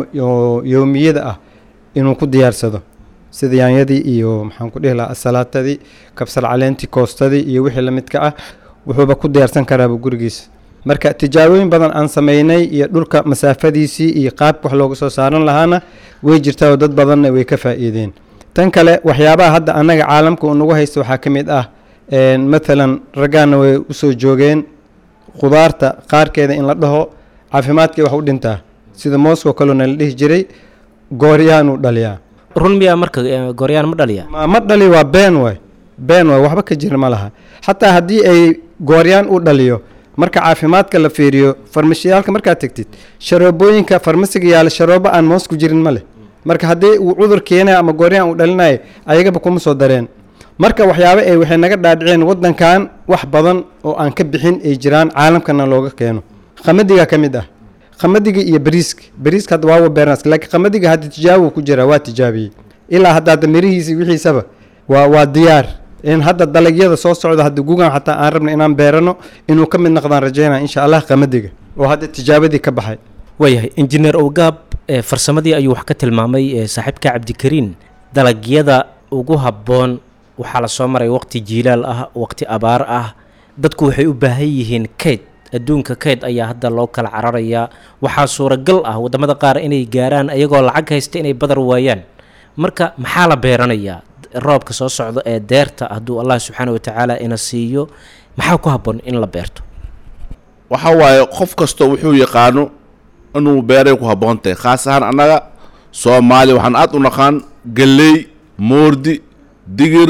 yowmiyada ah inuu ku diyaarsado sida yaanyadii iyo maxaan ku dhihi lahaa asalaatadii kabsar caleentii koostadii iyo wixii la midka ah wuxuuba ku diyaarsan karaaba gurigiisa marka tijaabooyin badan aan sameynay iyo dhulka masaafadiisii iyo qaabka wax looga soo saaran lahaana way jirtaa oo dad badanna way ka faa'iideen tan kale waxyaabaha hadda annaga caalamka uu nagu haysta waxaa ka mid ah mathalan raggaana way usoo joogeen khudaarta qaarkeeda in la dhaho caafimaadkii wax u dhintaa sida mooskoo kalena la dhihi jiray gooryaanuu dhaliyaa run miyaa marka gooryaan ma dhaliya ma dhali waa been waay been waay waxba ka jira ma laha xataa haddii ay gooryaan u dhaliyo marka caafimaadka la fiiriyo farmashiyaalka markaad tegtid sharoobooyinka farmasiga yaala sharoobo aan moos ku jirin ma leh marka haddii uu cudur keenaya ama gooryaan uu dhalinayo ayagaba kuma soo dareen marka waxyaaba ay waxay naga dhaadhiceen waddankan wax badan oo aan ka bixin ay jiraan caalamkana looga keeno qamadiga ka mid ah qamadiga iyo bariiska bariiska hadda waawa beernas laakiin qamadiga hadda tijaabo ku jira waa tijaabiyey ilaa hadda hadda mirihiisi wixiisaba waa waa diyaar in hadda dalagyada soo socda hadda gugan xataa aan rabna inaan beerano inuu ka mid noqdaan rajeynaa insha allah qamadiga oo hadda tijaabadii ka baxay waayahay injineer owgaab farsamadii ayuu wax ka tilmaamay saaxiibka cabdikariin dalagyada ugu habboon waxaa la soo maray waqti jiilaal ah waqti abaar ah dadku waxay u baahan yihiin kayd adduunka kayd ayaa hadda loo kala cararayaa waxaa suuragal ah waddamada qaar inay gaaraan ayagoo lacag haysta inay badar waayaan marka maxaa la beeranayaa roobka soo socda ee deerta hadduu allah subxaana watacaala ina siiyo maxaa ku habboon in la beerto waxa waaye qof kastoo wuxuu yaqaano inuu beeray ku habboon tahay khaas ahaan annaga soomaaliya waxaan aad u naqaan galley moordi digir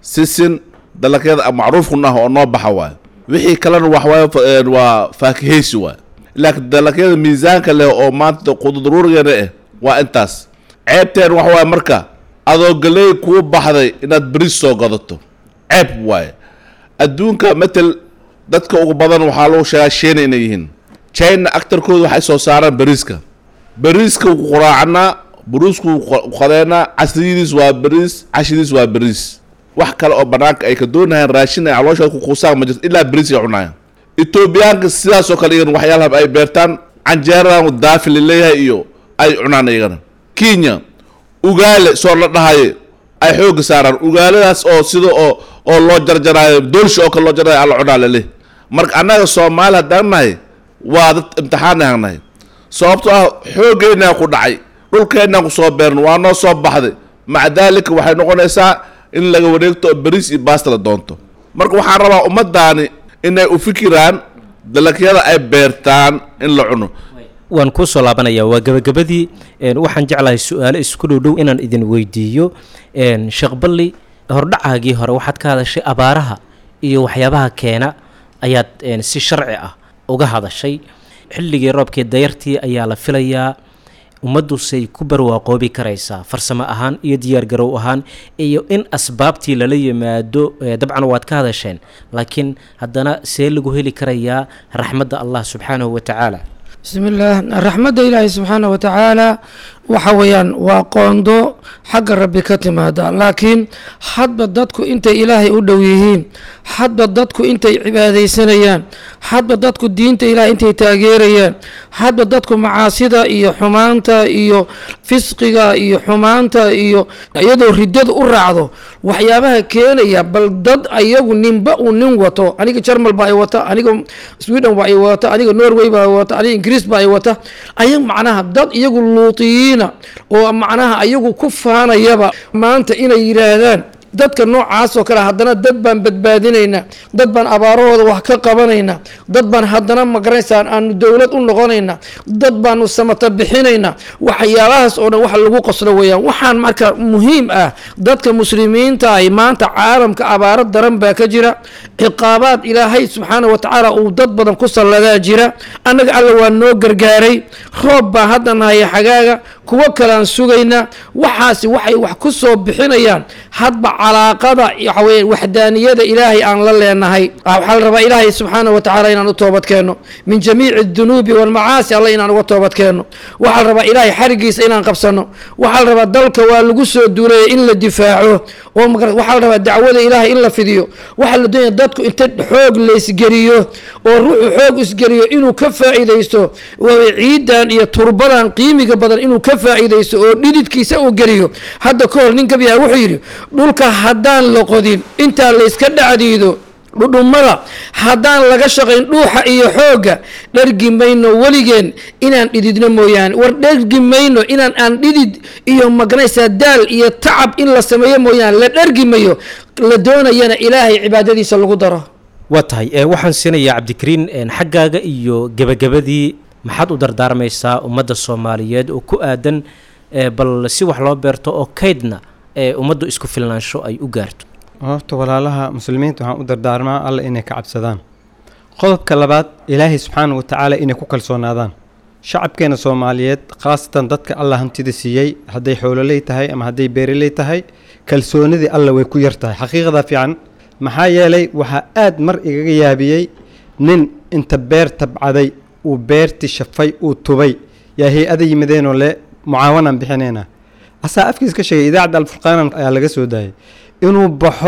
sisin dalagyada macruufkun ah oo noo baxa waayo wixii kalena waxawaaye fa- waa faakihaysi waayo laakiin dalagyada miisaanka leh oo maanta quduruurigana eh waa intaas ceebteen waxa waaye marka adoo galey kuu baxday inaad beris soo gadato ceeb waaye adduunka matel dadka ugu badan waxaa lagu sheegaa shiina inay yihiin china actarkooda waxay soo saaraan beriiska beriiska wuu quraacnaa buruusku wuu qa- qadeenaa casriyadiis waa beriis cashidiis waa beriis wax kale oo banaanka ay ka doonayaan raashin ay calooshooda ku quusaan ma jirto ilaa beriis ay cunayaan etoobiyaanka sidaasoo kale iyagana waxyaalaha ay beertaan canjeeradan daafi laleeyahay iyo ay cunaan iyagana kenya ugaale soo la dhahaye ay xooga saaraan ugaaladaas oo sida oo oo loo jarjaraayo doolsha oo kale loo jaraayo alla cunaa lale marka annaga soomaali haddaan nahay waa dad imtixaan aan nahay sababtoo ah xoogeennaa ku dhacay dhulkeennaan ku soo beeran waa noo soo baxday maca daalika waxay noqonaysaa in laga wareegto oo beriis iyo baasta la doonto marka waxaan rabaa ummadaani inay u fikiraan dalagyada ay beertaan in la cuno waan kuu soo laabanayaa waa gebagabadii een, waxaan jeclahay su-aalo isku dhow dhow inaan idin weydiiyo een, sheekh balli hordhacaagii hore waxaad ka hadashay abaaraha iyo waxyaabaha keena ayaad een, si sharci ah uga hadashay xilligii roobkii dayartii ayaa la filayaa ummaddusay ku barwaaqoobi karaysaa farsamo ahaan iyo diyaargarow ahaan iyo in asbaabtii lala yimaado ee, dabcan waad ka hadasheen laakiin haddana see lagu heli karayaa raxmadda allah subxaanahu wa tacaala bismi illaah raxmadda ilaahay subxaana wa tacaala waxa weeyaan waa qoondo xagga rabbi ka timaada laakiin hadba dadku intay ilaahay u dhow yihiin hadba dadku intay cibaadaysanayaan hadba dadku diinta ilahay intay taageerayaan hadba dadku macaasida iyo xumaanta iyo fisqiga iyo xumaanta iyo iyadoo riddada u raacdo waxyaabaha keenaya bal dad ayagu ninba uu nin wato aniga jarmal baa ay wata aniga sweden baa ay wata aniga norway baa wata aniga ingiriis baa ay wata ayag macnaha dad iyagu luutiyiina oo macnaha ayagu ku faanayaba maanta inay yidhaahdaan dadka noocaas oo kale haddana dad baan badbaadinaynaa dad baan abaarahooda wax ka qabanaynaa dad baan haddana magaraysaan aanu dowlad u noqonaynaa dad baanu samata bixinaynaa waxyaabahaas oo dhan wax lagu qoslo weeyaan waxaan marka muhiim ah dadka muslimiinta ay maanta caalamka abaaro daran baa ka jira ciqaabaad ilaahay subxaana wa tacaala uu dad badan ku salladaa jira annaga alla waa noo gargaaray roob baa hadda nahaya xagaaga kuwo kalean sugaynaa waxaasi waxay wax ku soo bixinayaan hadba calaaqada waxaweye waxdaaniyada ilaahay aan la leenahay waxaa la rabaa ilaahay subxaana wa tacaala inaan u toobad keenno min jamiici dunuubi walmacaasi alla inaan uga toobad keenno waxaa la rabaa ilaahay xarigiisa inaan qabsanno waxaa la rabaa dalka waa lagu soo duuleeyay in la difaaco oo magar waxaa la rabaa dacwada ilaahay in la fidiyo waxaa la doonaya dadku inta xoog laysgeliyo oo ruuxu xoog isgeliyo inuu ka faa'iidaysto waa ciidan iyo turbadan qiimiga badan inuu ka faa'iidaysto oo dhididkiisa uu geliyo hadda ka hor nin gabiyaa wuxuu yidhi dhulka haddaan la qodin intaa layska dhacdiido dhudhummada haddaan laga shaqayn dhuuxa iyo xoogga dhergi mayno weligeen inaan dhididno mooyaane war dhergi mayno inaan aan dhidid iyo maganaysaa daal iyo tacab in la sameeyo mooyaane la dhergi mayo la doonayana ilaahay cibaadadiisa lagu daro waa tahay ee waxaan siinayaa cabdikariin een, xaggaaga iyo gebagabadii maxaad u dardaarmaysaa ummadda soomaaliyeed oo ku aadan ee, bal si wax loo beerto oo kaydna ee ummaddu isku filnaansho ay u gaarto horta walaalaha muslimiinta waxaan u dardaarmaa alla inay ka cabsadaan qodobka labaad ilaahay subxaana wa tacaala inay ku kalsoonaadaan shacabkeena soomaaliyeed khaasatan dadka allah hantida siiyey hadday xoololey tahay ama hadday beeraley tahay kalsoonidii alla way ku yar tahay xaqiiqada fiican maxaa yeelay waxaa aad mar igaga yaabiyey nin inta beer tabcaday uu beerti shafay uu tubay yaa hay-ada yimideenoo le mucaawanaan bixinaynaa asaa afkiis ka sheegay idaacadda alfurqaanan ayaa laga soo daayay inuu baxo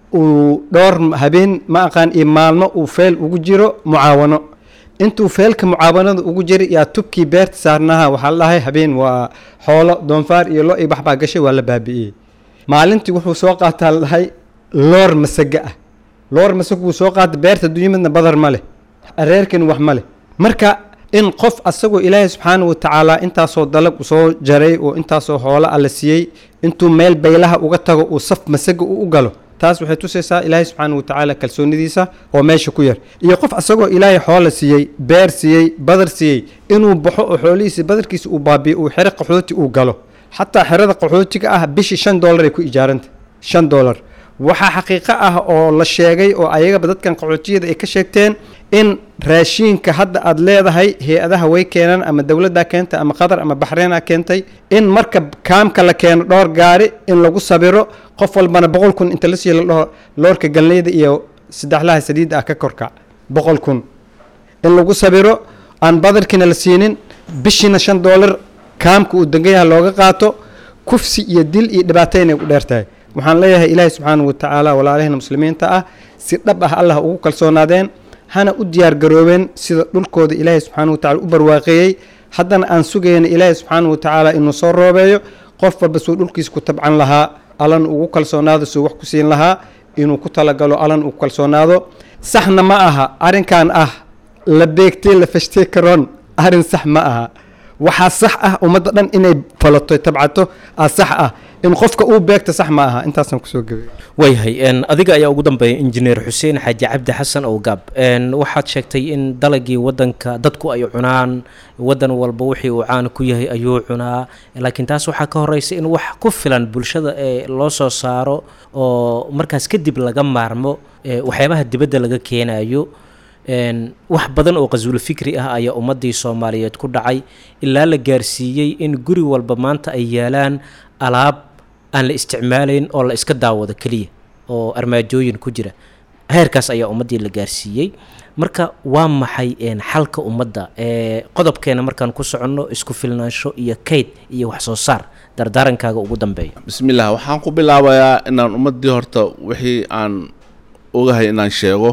uu dhowr habeen ma aqaan iyo maalmo uu feel ugu jiro mucaawano intuu feelka mucaawanada ugu jiray yaa tubkii beerta saarnaha waxaa la dhahay habeen waa xoolo doonfaar iyo lo iyo baxbaa gashay waa la baabi'iyey maalintii wuxuu soo qaataa la dhahay loor masaga ah loor masag wuu soo qaata beerta dunyimidna badar ma leh reerkan wax ma leh marka in qof asagoo ilaahay subxaana wa tacaala intaasoo dalag soo jaray oo intaasoo xoolo alla siiyey intuu meel baylaha uga tago uu saf masaga u u galo taas waxay tusaysaa ilaahay subxaana wa tacaala kalsoonidiisa oo meesha ku yar iyo qof asagoo ilaahay xoola siiyey beer siiyey badar siiyey inuu baxo oo xoolihiisa badarkiisa uu baabiyo uu xero qaxooti uu galo xataa xerada qaxootiga ah bishii shan doolar ay ku ijaaranta shan doolar waxaa xaqiiqo ah oo la sheegay oo ayagaba dadkan qaxootiyada ay ka sheegteen in raashiinka hadda aad leedahay hay-adaha way keenaan ama dowladdaa keentay ama qatar ama baxreena keentay in marka kaamka la keeno dhowr gaari in lagu sabiro qof walbana boqol kun inta la siiyo la dhaho loorka galneyda iyo saddexlaha saliidda ah ka korkac boqol kun in lagu sabiro aan badarkiina la siinin bishiina shan doolar kaamka uu degan yahay looga qaato kufsi iyo dil iyo dhibaato inay ku dheer tahay waxaan leeyahay ilaahay subxaanahu watacaala walaalahina muslimiinta ah si dhab ah allah ugu kalsoonaadeen hana u diyaar garoobeen sida dhulkooda ilaahay subxaanahu watacala u barwaaqeeyey haddana aan sugayna ilaahay subxaanahu watacaala inuu soo roobeeyo qof walba suu dhulkiisa ku tabcan lahaa allan ugu kalsoonaado suu wax ku siin lahaa inuu ku talagalo allan ugu kalsoonaado saxna ma aha arrinkan ah la beegtay la fashtay karoon arrin sax ma aha waxaa sax ah ummadda dhan inay falato tabcato aa sax ah in qofka uu beegta sax ma aha intaasaan kusoo gebay waayahay n adiga ayaa ugu dambeeya injineer xuseen xaaji cabdi xasan owgaab n waxaad sheegtay in dalagii wadanka dadku ay cunaan wadan walba wixii uu caan ku yahay ayuu cunaa laakiin taas waxaa ka horeysa in wax ku filan bulshada ee loo soo saaro oo markaas kadib laga maarmo ee waxyaabaha dibadda laga keenayo n wax badan oo qasuulo fikri ah ayaa ummadii soomaaliyeed ku dhacay ilaa la gaarsiiyey in guri walba maanta ay yaalaan alaab aan la isticmaalayn oo la iska daawado keliya oo armaajooyin ku jira heerkaas ayaa ummaddii la gaarsiiyey marka waa maxay n xalka ummadda ee qodobkeena markaan ku soconno isku filnaansho iyo kayd iyo wax soo saar dardaarankaaga ugu dambeeya bismillaah waxaan ku bilaabayaa inaan ummaddii horta wixii aan ogahay inaan sheego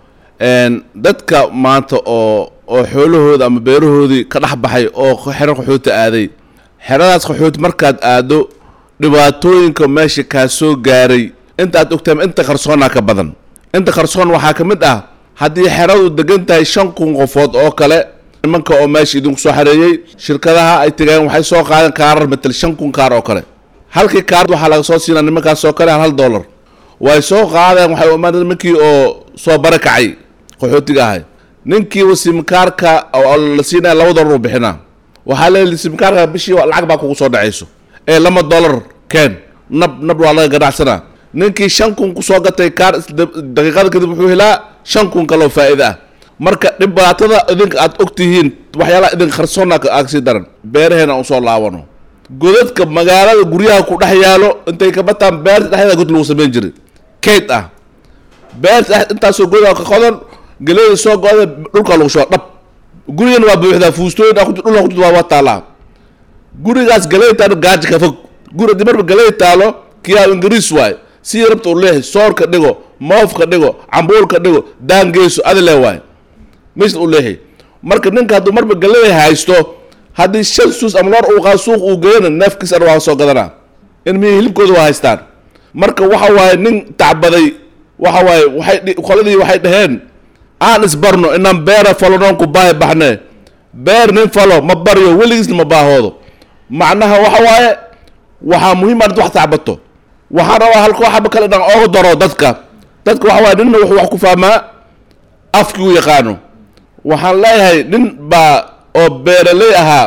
n dadka maanta oo oo xoolahooda ama beerahoodii ka dhex baxay oo xero qaxooti aaday xeradaas qaxooti markaad aado dhibaatooyinka meesha kaa soo gaaray inta aad ogtahay inta qarsoonaa ka badan inta qarsoon waxaa ka mid ah haddii xeradu degan tahay shan kun qofood oo kale nimanka oo meesha idinku soo xareeyey shirkadaha ay tegeen waxay soo qaadeen kaarar matal shan kun kaar oo kale halkii kaar waxaa laga soo siinaa nimankaas oo kale hal hal dollar way soo qaadeen waxay umaadeen nimankii oo soo barakacay qaxootiga ahay ninkii simkaarka oo la siinaya laba dollar uu bixinaa waxaa leeyahay simkaarka bishii lacag baa kugu soo dhacayso ee lama dollar keen nab nab waa laga ganacsanaa ninkii shan kun kusoo gatay kaar daqiiqada kadib wuxuu helaa shan kun kaloo faa'iida ah marka dhibaatada idinka aad og tihiin waxyaalaha idin qarsoona aagsii daran beeraheena aan usoo laabano godadka magaalada guryaha ku dhex yaalo intay ka bataan beerta dhexdeeda god lagu samayn jiray kayd ah beerta intaasoo godaa ka qodan galeeda soo go-da dhulka lagu shuba dhab gurigana waa buuxdaa fuustooyin dhulka ku waa taalaa gurigaas galey taalo gaaji ka fog guri haddii marba galey taalo kiyaa ingiriis waay sii rabta u leehay soorka dhigo moofka dhigo cambuulka dhigo daangeyso adile waay meesha u leehay marka ninka hadduu marba galey haysto haddii shan suus ama loor uu qaado suuq uu geeyana neefkiis ana waa soo gadanaa in mihii hilibkooda waa haystaan marka waxa waaye nin tacbaday waxa waaye waxay qoladii waxay dhaheen aan isbarno inaan beera falonoon ku baahi baxne beer nin falo ma baryo weligiisna ma baahoodo macnaha waxa waaye waxaa muhiim ah wax tacbato waxaan rabaa halka waxaba kale inaan ooga daro dadka dadka waxa waaye ninna wuxuu wax ku fahmaa afkii u yaqaano waxaan leeyahay nin baa oo beeraley ahaa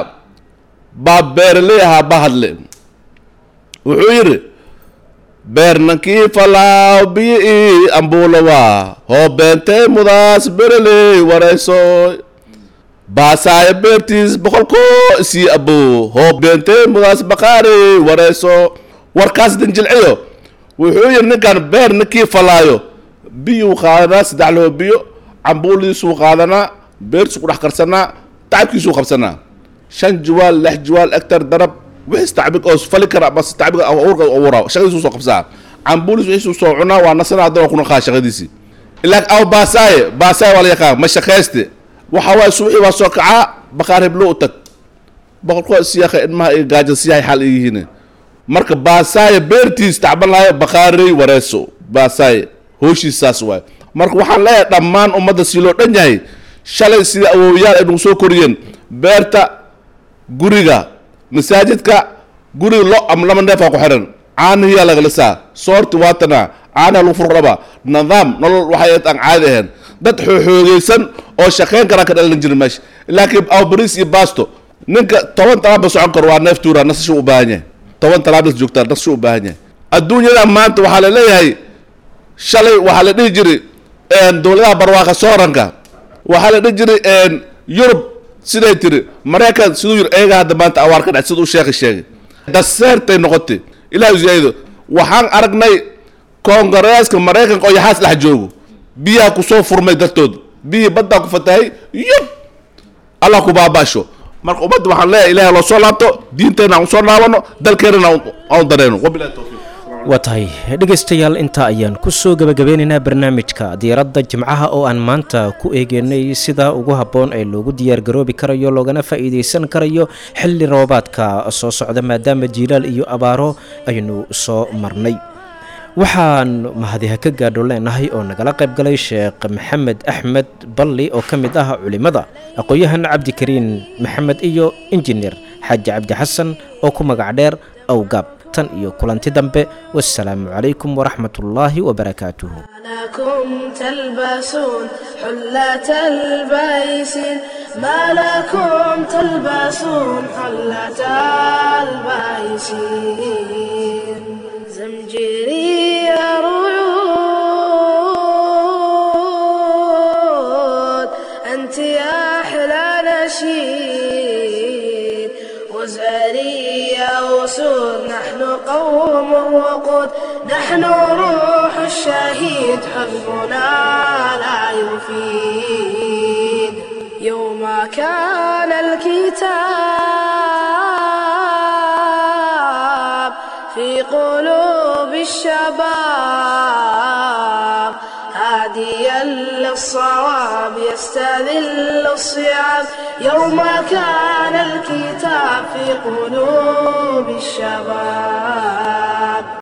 baa beeraley ahaa ba hadle wuxuu yidhi beernankii falaaw biyo ii ambuulawa hoo beentee mudaas bereley warayso baasaayo beertiis boqolkoo isii abo hoo beentee mudaas baqaari warayso warkaas danjilciyo wuxuu yidhi ninkan beer ninkii falaayo biyuu qaadanaa saddex loo biyo cambuuliisuu qaadanaa beertiisu ku dhex karsanaa tacabkiisuu qabsanaa shan jiwaal lix jiwaal egtar darab wixis tacbig oo fali kara bas tacbig awrka awura shaqadiisu soo qabsaa cambuulis wixiisuu soo cunaa waa nasana haddana kuna qaa shaqadiisii ilaa aw baasaaye baasaaye waa la yaqaan ma shaqayste waxa waaye subaxii waa soo kacaa baqaar heblo u tag boqolkoo siyaaka ilmaha iyo gaaja siyahay xal yihiin marka baasaaye beertiis tacban lahayo baqaarey wareeso baasaaye hooshiis saas waaye marka waxaan leeyahay dhammaan ummadda si loo dhan yahay shalay sida awoowayaal ay nagu soo koriyeen beerta guriga masaajidka guriga lo ama lama neefaa ku xiran caanihiyaa laga lisaa soorti waatana caanaha lagu furqraba nidaam nolol waxay aan caadi ahayn dad xooxoogeysan oo shaqayn karaa ka dhalan jirin meesha laakiin awbariis iyo baasto ninka toban talaabba socon karo waa neef tuura nasashu u baahan yahay toban talaabdas joogtaa nasashu u baahan yahay adduunyada maanta waxaa la leeyahay shalay waxaa la dhihi jiray dowladaha barwaaqa sooranka waxaa la dhihi jiray yurub siday tiri maraykan siduu yiri ayaga hadda maanta awaar ka dhac siduu sheekhi sheegay daseertay noqotay ilaah ziyaado waxaan aragnay koongareeska maraykanka oo yaxaas dhex joogo biyaha kusoo furmay dartood biyihii baddaa ku fatahay yub allah ku baabaasho marka ummadda waxaan leeyahay ilahay loo soo laabto diinteenna aan usoo laabano dalkeennana aan dareyno wabilahi tawfiiq waa tahay dhegaystayaal intaa ayaan ku soo gebagabeynaynaa barnaamijka diiradda jimcaha oo aan maanta ku eegeynay sida ugu habboon ee loogu diyaargaroobi karayo loogana faa'iidaysan karayo xilli roobaadka soo socda maadaama jiilaal iyo abaaro aynu soo marnay waxaan mahadiha ka gaadho leenahay oo nagala qayb galay sheekh maxamed axmed balli oo ka mid ah culimmada aqoon-yahan cabdikariin maxamed iyo injineer xaaji cabdi xasan oo ku magac dheer awgaab tan iyo kulanti dambe wassalaamu calaykum waraxmat ullaahi wabarakaatuhu لكم تلبسون حلة البيس ما لكم تلبسون حلة البيس زمجري رعود أنت يا أحلى نشيد وزاري يا أسود نحن قوم وقود نحن روح الشهيد حزبنا لا يفيد يوم كان الكتاب في قلوب الشباب هاديا للصواب يستذل الصيام يوم كان الكتاب في قلوب الشباب